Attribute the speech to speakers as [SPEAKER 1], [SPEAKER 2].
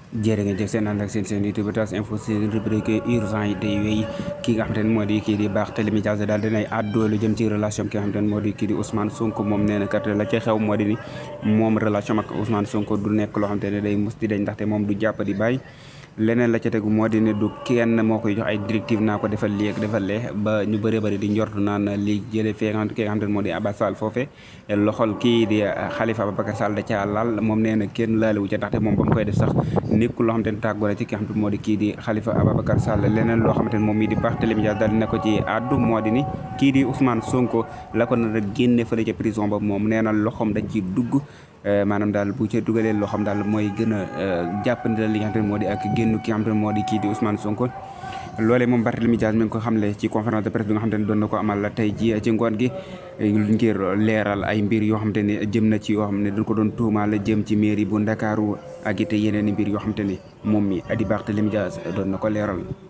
[SPEAKER 1] jërë ngeen jëf seen ànd ak seen seen YouTube tas info seen rubrique urgent yi day wéy ki nga xamante ne moo di kii di Barthélémy Dias daal dinay àddoo lu jëm ci relation ki nga xamante ne moo di kii di Ousmane Sonko moom nee na kat la ca xew moo di ni moom relation ak Ousmane Sonko du nekk loo xamante ne day mus di dañ ndaxte moom du jàpp di bàyyi leneen la ca tegu moo di ne du kenn moo koy jox ay directive naa ko defal lii ak defal lee ba ñu bëree bëri di njort naan li jëlee fee nga xamante ne moo di Abass Fall foofe loxol kii di Khalifa Ababacar Sall da caa laal moom nee na kenn laalewu ca ndaxte moom ba mu koy def sax nekkul loo xamante ne tàggoo la ci ki nga xamante ne moo di kii di Khalifa Ababacar Sall leneen loo xamante ne moom mii di Barthélémy Dias daal dina ko ci àddu moo di ni kii di Ousmane Sonko la ko nar a génne fële ca prison ba moom nee na loxoom dañ ci dugg maanaam daal bu ca dugalee loo xam daal mooy gën a jàppandi li nga xamante ne moo di ak génn ki nga xamante ne moo di kii di Ousmane Sonko loolee moom Barthélémy Dias mi ngi ko xamle ci conférence de presse bi nga xamante ne doon na ko amal tey ji ci ngoon gi ngir leeral ay mbir yoo xamante ne jëm na ci yoo xam ne dañ ko doon tuumaal jëm ci mairie bu Ndakaaru ak it yeneen i mbir yoo xamante ne moom mi di Barthélémy Dias doon na ko leeral